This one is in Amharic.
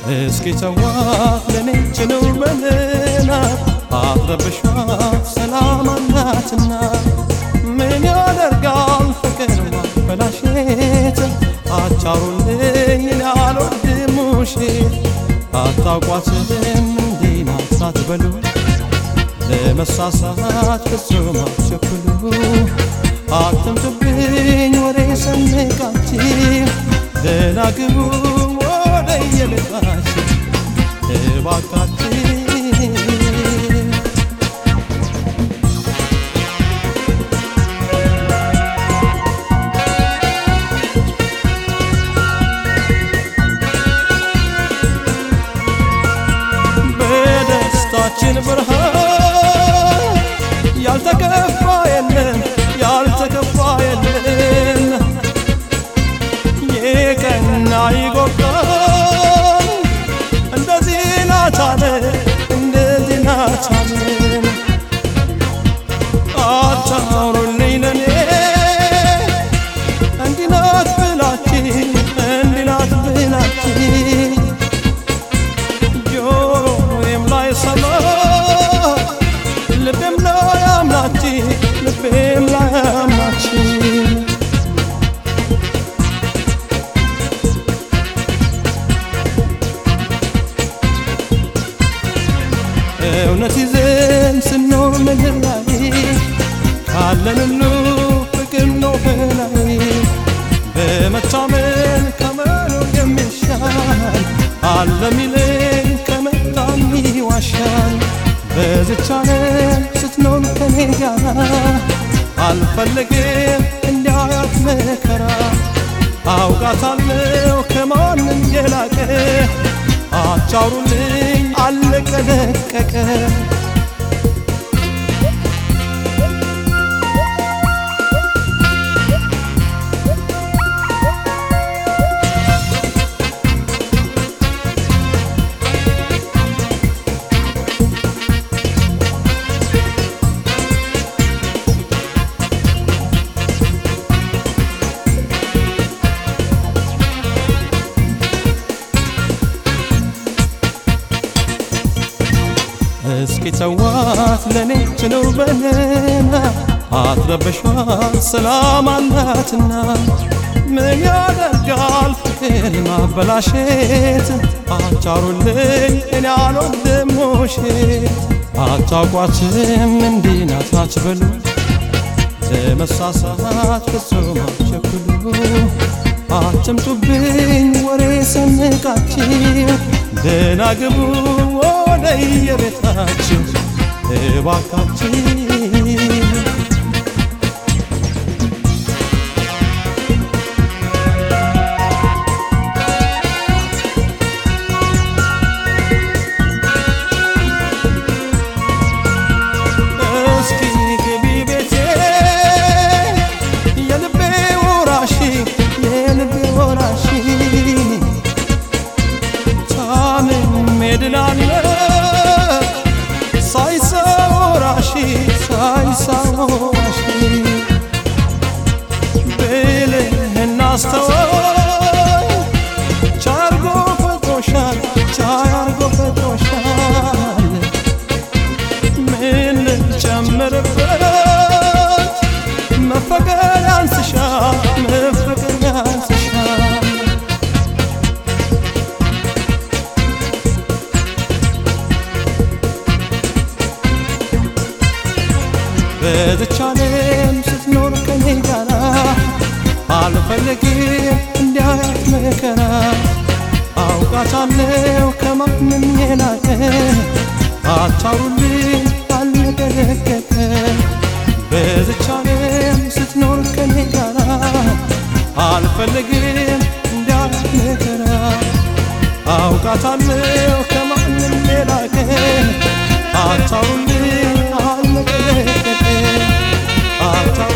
እስኪ ተዋት ለኔ ችለው በልናት አትረብሿት ሰላም አላትና ምን ያደርጋል ፍቅር ማበላሸት አቻሩልኝ እኔ አልወድም ውሸት አታውቋትም እንዲህ ናት ሳትበሉ ለመሳሳት ፍጹም አትቸኩሉ አትምጡብኝ ወሬ ሰንቃችሁ ደህና ግቡ ወደ የቤታችሁ እባካችሁ በደስታችን ብርሃን ያልተከፋ የለም ያልተከፋ የለም የቀና ይጎርዳል እንደዚህ ናታለ እንደዚህ ናታለ አታውሩልኝ ለኔ እንዲህ ናት ብላችሁ እንዲህ ናት ብላችሁ ጆሮዬም ላይ ሰማ ልቤም ላይ አምናች ልቤም ላይ አምናች እውነት ይዘን ስኖር ምድር ላይ ካለን ሁሉ ፍቅር ነው በላይ በመታመን ከመኖር የሚሻል አለ ሚለኝ ከመጣም ይዋሻል በዝቻ ዓለም ስትኖር ከኔ ጋር አልፈልግም እንዲያያት መከራ አውቃታለሁ ከማንም የላቀ አቻውሩልኝ አለቀ ደቀቀ እስኪ ተዋት ለኔ ትኑር በለና አትረበሿት ሰላም አላትና ምን ያደርጋል ፍቅር ማበላሸት አቻሩልኝ እኔ አልወድም ውሸት አታውቋትም እንዲህ ናት አትበሉ ለመሳሳት ፍጹም አትቸኩሉ አትምጡብኝ ወሬ ሰንቃችሁ ደህና ግቡ ወደ የቤታችሁ እባካችሁ እስኪ ግቢ ቤቴ የልቤ ወራሽ የልቤ ወራሽ ታምሜ ድናለሁ ሳይሰው ወራሽ ሳይሰው ወራሽ ብልህና አስተዋይ ቻርጎ ፈጥሮሻል ቻርጎ ፈጥሮሻል ምን ልጨምርበት መፈቀር ያንስሻል መፈቀር ያንስሻል በዝቻ ዓለም ስትኖር ከኔ ጋራ አልፈልግም እንዲያያት መከራ አውቃታለሁ ከማንም የላቀ አታውሩልኝ አልነገረገጠ በዝቻ ዓለም ስትኖር ከኔ ጋራ አልፈልግም እንዲያያት መከራ አውቃታለሁ ከማንም የላቀ አታውሩልኝ አልነገረገጠ አታ